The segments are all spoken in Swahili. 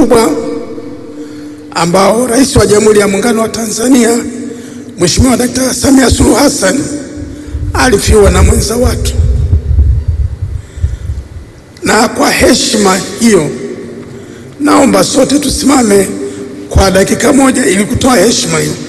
mkubwa ambao Rais wa Jamhuri ya Muungano wa Tanzania Mheshimiwa Dkt. Samia Suluhu Hassan alifiwa na mwenza wake, na kwa heshima hiyo naomba sote tusimame kwa dakika moja ili kutoa heshima hiyo.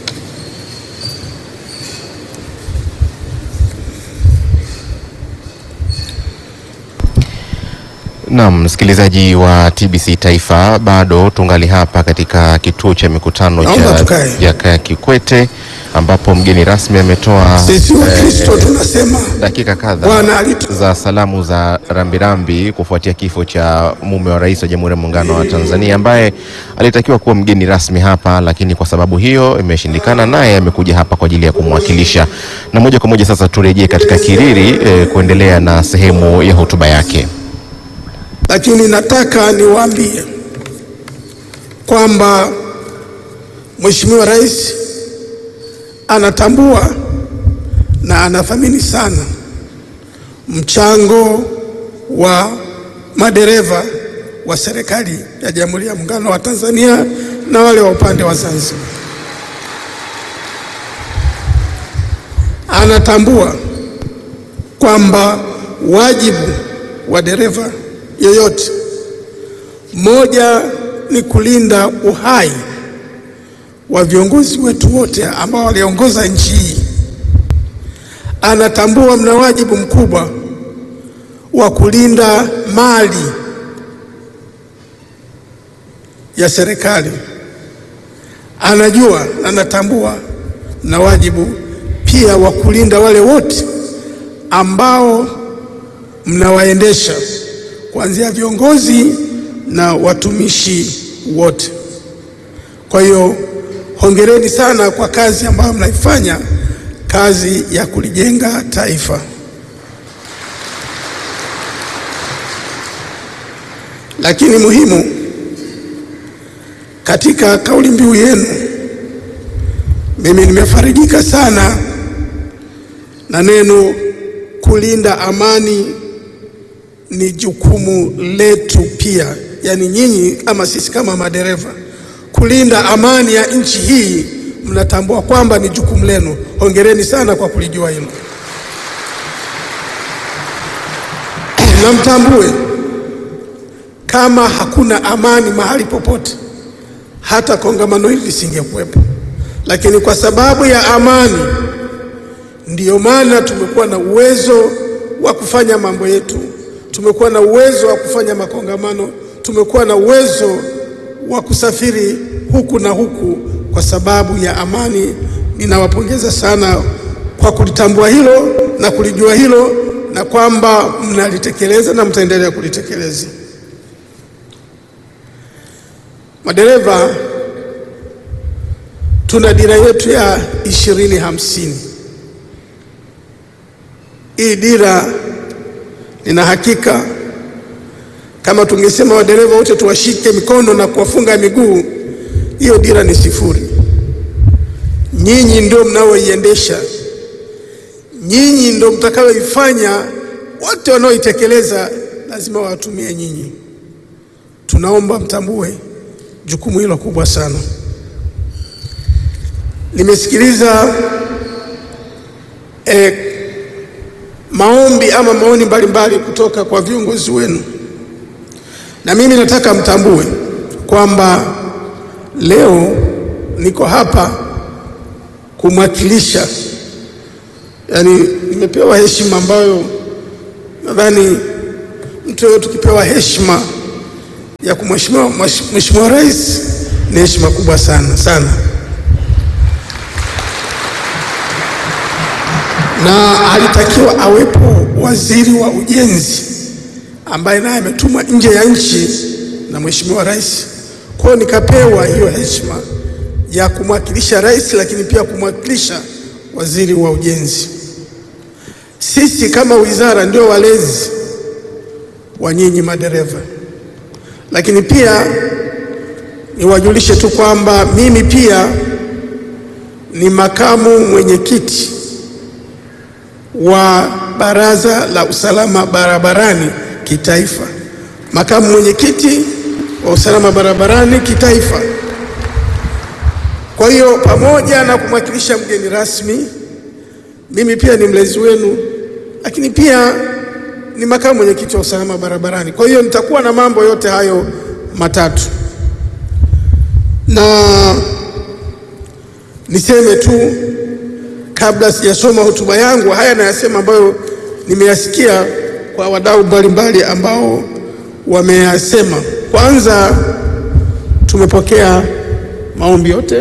Naam, msikilizaji wa TBC Taifa, bado tungali hapa katika kituo cha mikutano Naomba cha tukae. Jakaya Kikwete ambapo mgeni rasmi ametoa Sisi wa Kristo tunasema dakika kadhaa Bwana alitu za salamu za rambirambi kufuatia kifo cha mume wa rais wa Jamhuri ya Muungano wa Tanzania ambaye alitakiwa kuwa mgeni rasmi hapa, lakini kwa sababu hiyo imeshindikana, naye amekuja hapa kwa ajili ya kumwakilisha. Na moja kwa moja sasa turejee katika Kiriri eh, kuendelea na sehemu ya hotuba yake. lakini nataka niwaambie kwamba Mheshimiwa Rais anatambua na anathamini sana mchango wa madereva wa serikali ya Jamhuri ya Muungano wa Tanzania na wale wa upande wa Zanzibar. Anatambua kwamba wajibu wa dereva yoyote moja ni kulinda uhai wa viongozi wetu wote ambao waliongoza nchi hii. Anatambua mna wajibu mkubwa wa kulinda mali ya serikali. Anajua na anatambua na wajibu pia wa kulinda wale wote ambao mnawaendesha kuanzia viongozi na watumishi wote. Kwa hiyo hongereni sana kwa kazi ambayo mnaifanya, kazi ya kulijenga taifa. Lakini muhimu katika kauli mbiu yenu, mimi nimefarijika sana na neno kulinda amani ni jukumu letu pia, yaani nyinyi kama sisi kama madereva kulinda amani ya nchi hii, mnatambua kwamba ni jukumu lenu. Hongereni sana kwa kulijua hilo, na mtambue kama hakuna amani mahali popote, hata kongamano hili lisingekuwepo. Lakini kwa sababu ya amani, ndiyo maana tumekuwa na uwezo wa kufanya mambo yetu tumekuwa na uwezo wa kufanya makongamano, tumekuwa na uwezo wa kusafiri huku na huku kwa sababu ya amani. Ninawapongeza sana kwa kulitambua hilo na kulijua hilo na kwamba mnalitekeleza na mtaendelea kulitekeleza. Madereva, tuna dira yetu ya ishirini hamsini. Hii dira nina hakika kama tungesema wadereva wote tuwashike mikono na kuwafunga miguu, hiyo dira ni sifuri. Nyinyi ndio mnaoiendesha, nyinyi ndio mtakaoifanya. Wote wanaoitekeleza lazima wawatumie nyinyi. Tunaomba mtambue jukumu hilo kubwa sana. Nimesikiliza eh, maombi ama maoni mbalimbali kutoka kwa viongozi wenu, na mimi nataka mtambue kwamba leo niko hapa kumwakilisha, yaani nimepewa heshima ambayo nadhani mtu yeyote ukipewa heshima ya kumheshimiwa Mheshimiwa Rais ni heshima kubwa sana sana. na alitakiwa awepo waziri wa ujenzi ambaye naye ametumwa nje ya nchi na Mheshimiwa Rais. Kwa hiyo nikapewa hiyo heshima ya kumwakilisha rais, lakini pia kumwakilisha waziri wa ujenzi. Sisi kama wizara ndio walezi wa nyinyi madereva, lakini pia niwajulishe tu kwamba mimi pia ni makamu mwenyekiti wa Baraza la Usalama Barabarani Kitaifa, makamu mwenyekiti wa usalama barabarani kitaifa. Kwa hiyo pamoja na kumwakilisha mgeni rasmi, mimi pia ni mlezi wenu, lakini pia ni makamu mwenyekiti wa usalama barabarani. Kwa hiyo nitakuwa na mambo yote hayo matatu, na niseme tu kabla sijasoma hotuba yangu, haya nayasema ambayo nimeyasikia kwa wadau mbalimbali ambao wameyasema. Kwanza, tumepokea maombi yote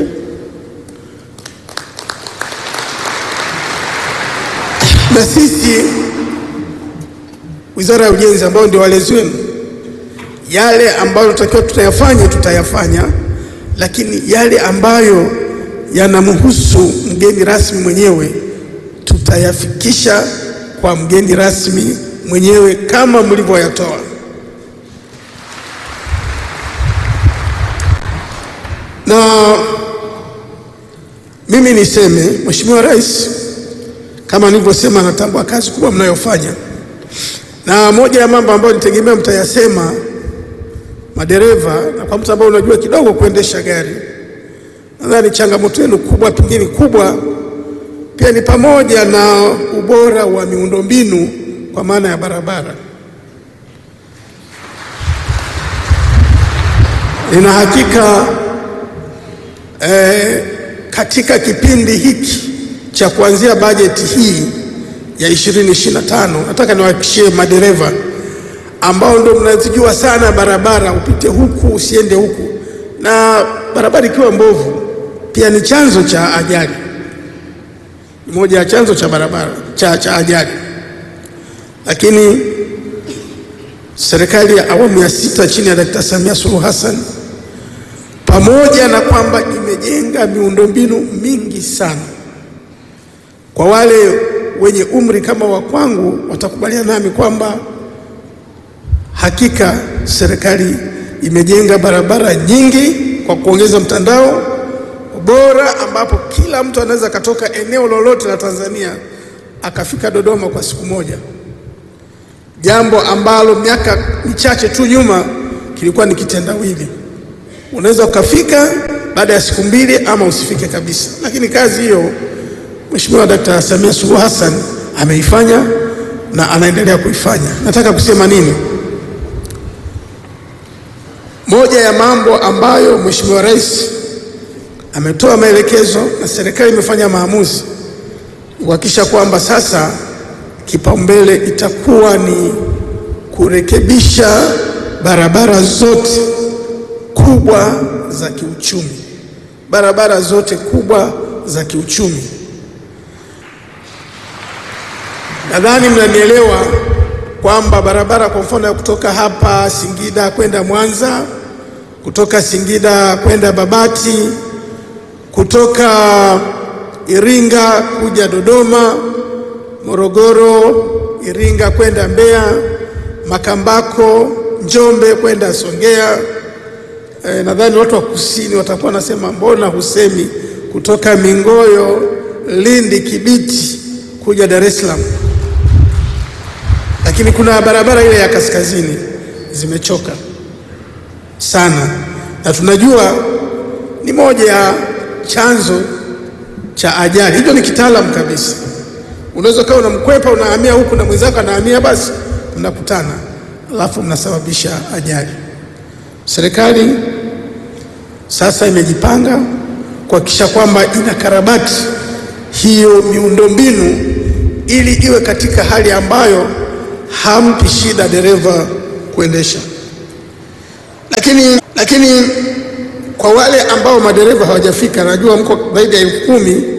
na sisi Wizara ya Ujenzi ambao ndio walezi wenu, yale ambayo tutakiwa tutayafanya tutayafanya, lakini yale ambayo yanamhusu mgeni rasmi mwenyewe tutayafikisha kwa mgeni rasmi mwenyewe kama mlivyoyatoa. Na mimi niseme, Mheshimiwa Rais, kama nilivyosema, natambua kazi kubwa mnayofanya, na moja ya mambo ambayo nitegemea mtayasema madereva, na kwa mtu ambaye unajua kidogo kuendesha gari, nadhani changamoto yenu kubwa, pengine kubwa pia ni pamoja na ubora wa miundombinu kwa maana ya barabara. Nina hakika eh, katika kipindi hiki cha kuanzia bajeti hii ya 2025 nataka niwahakikishie madereva ambao ndio mnazijua sana barabara, upite huku usiende huku, na barabara ikiwa mbovu pia ni chanzo cha ajali, ni moja ya chanzo cha barabara cha, cha ajali. Lakini serikali ya awamu ya sita chini ya Dakta Samia Suluhu Hassan pamoja na kwamba imejenga miundombinu mingi sana, kwa wale wenye umri kama wa kwangu watakubaliana nami kwamba hakika serikali imejenga barabara nyingi kwa kuongeza mtandao bora, ambapo kila mtu anaweza akatoka eneo lolote la Tanzania akafika Dodoma kwa siku moja, jambo ambalo miaka michache tu nyuma kilikuwa ni kitendawili. Unaweza ukafika baada ya siku mbili ama usifike kabisa, lakini kazi hiyo Mheshimiwa Dkt. Samia Suluhu Hassan ameifanya na anaendelea kuifanya. Nataka kusema nini? Moja ya mambo ambayo Mheshimiwa Rais ametoa maelekezo na serikali imefanya maamuzi ni kuhakikisha kwamba sasa kipaumbele itakuwa ni kurekebisha barabara zote kubwa za kiuchumi, barabara zote kubwa za kiuchumi. Nadhani mnanielewa kwamba barabara kwa mfano ya kutoka hapa Singida kwenda Mwanza, kutoka Singida kwenda Babati, kutoka Iringa kuja Dodoma, Morogoro, Iringa kwenda Mbeya, Makambako, Njombe kwenda Songea. E, nadhani watu wa kusini watakuwa nasema mbona husemi kutoka Mingoyo, Lindi, Kibiti kuja Dar es Salaam. Lakini kuna barabara ile ya kaskazini zimechoka sana, na tunajua ni moja ya chanzo cha ajali. Hicho ni kitaalamu kabisa. Unaweza ukawa unamkwepa unahamia huku na mwenzako anahamia, basi mnakutana, alafu mnasababisha ajali. Serikali sasa imejipanga kuhakikisha kwamba inakarabati hiyo miundombinu ili iwe katika hali ambayo hampi shida dereva kuendesha. Lakini, lakini kwa wale ambao madereva hawajafika, najua mko zaidi ya elfu kumi